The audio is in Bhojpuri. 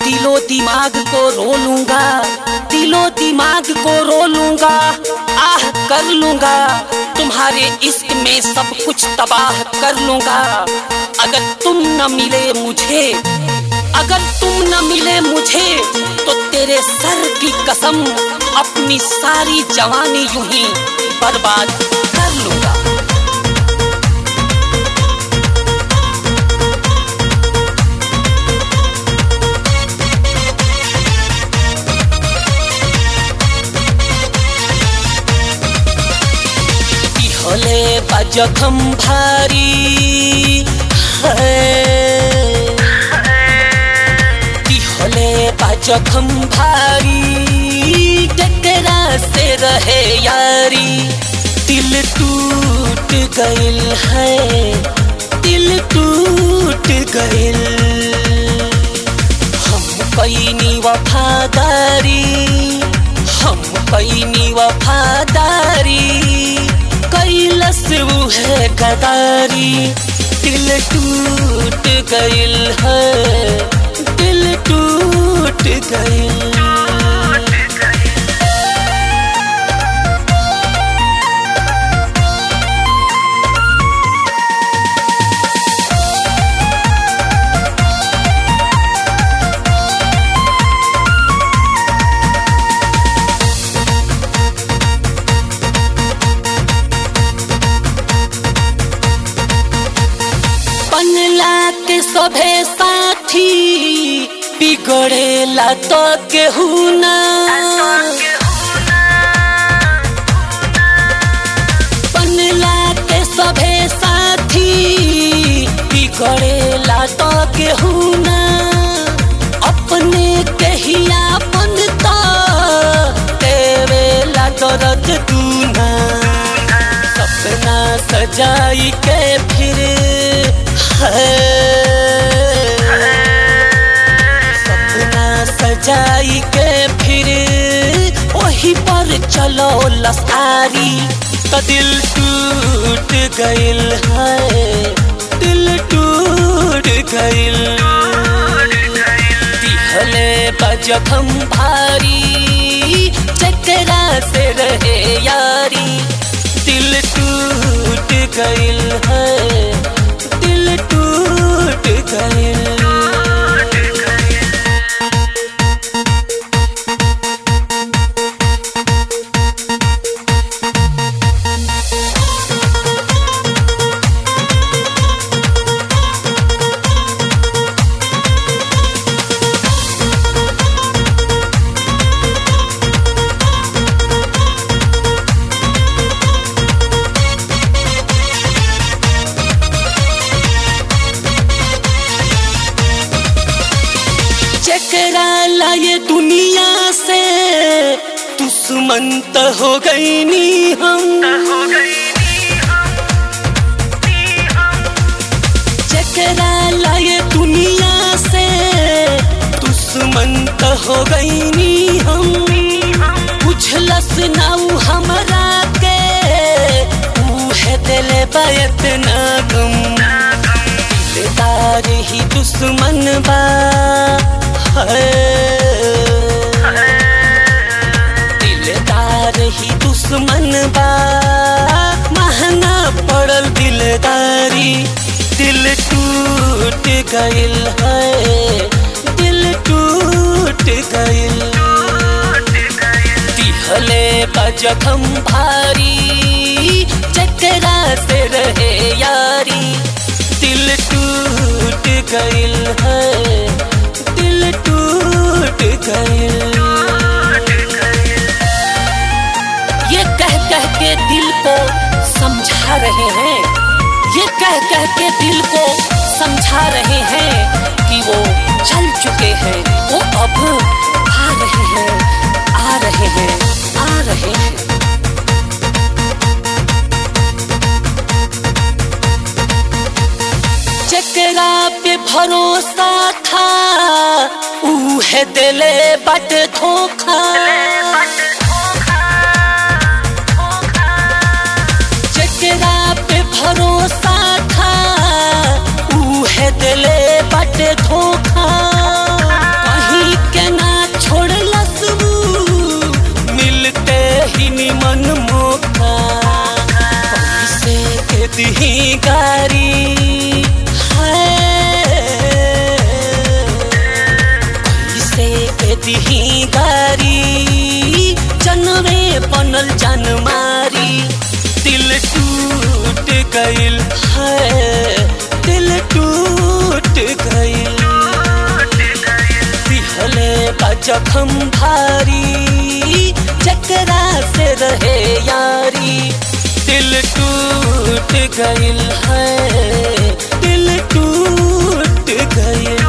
दिलो दिमाग को रो लूंगा दिलो दिमाग को रो लूंगा आह कर लूंगा तुम्हारे इश्क में सब कुछ तबाह कर लूंगा अगर तुम न मिले मुझे अगर तुम न मिले मुझे तो तेरे सर की कसम अपनी सारी जवानी यूं ही बर्बाद कर लूंगा হলে বা জখম ভারী কি হলে বা জখম ভারী टकरा से रहे यारी दिल टूट गइल है दिल टूट गइल हम कैनी वफादारी हम कैनी वफादारी कैलस वो है गदारी दिल टूट गइल है दिल टूट गइल बनला के सभे साथी बिगड़ेला तो केहू ना बनला के सभे साथी बिगड़ेला तो केहू ना अपने कहिया बनता देवेला दर्द तू ना सपना सजाई के फिर सपना सजाई के फिर वही पर चलो लसारी तो दिल टूट गइल है दिल टूट गइल दिहले बजखम भारी चकरा से रहे यारी दिल टूट गइल है दिल टूट गइल चकरा लाए दुनिया से दुश्मन तो हो गई नी हम चकरा लाए दुनिया से दुश्मन तो हो गई नी हम बुझलस नाऊ हमरा के है दिल बैत ना गम दिलदार ही दुश्मन बा दिलदार ही दुश्मन बा महंगा पड़ल दिलदारी दिल टूट गइल है दिल टूट गइल दिहले का जखम भारी चकरा से रहे यारी दिल टूट गइल है दिल टूट गइल ये कह कह के दिल को समझा रहे हैं ये कह कह के दिल को समझा रहे हैं कि वो चल चुके हैं वो अब आ रहे हैं आ रहे हैं आ रहे हैं चकरा पे भरोसा था ऊ है दिले बट धोखा चकरा पे भरोसा था ऊ है दिले बट धोखा कहीं गइल है दिल टूट गइल दिहले का जखम भारी चकरा से रहे यारी दिल टूट गइल है दिल टूट गइल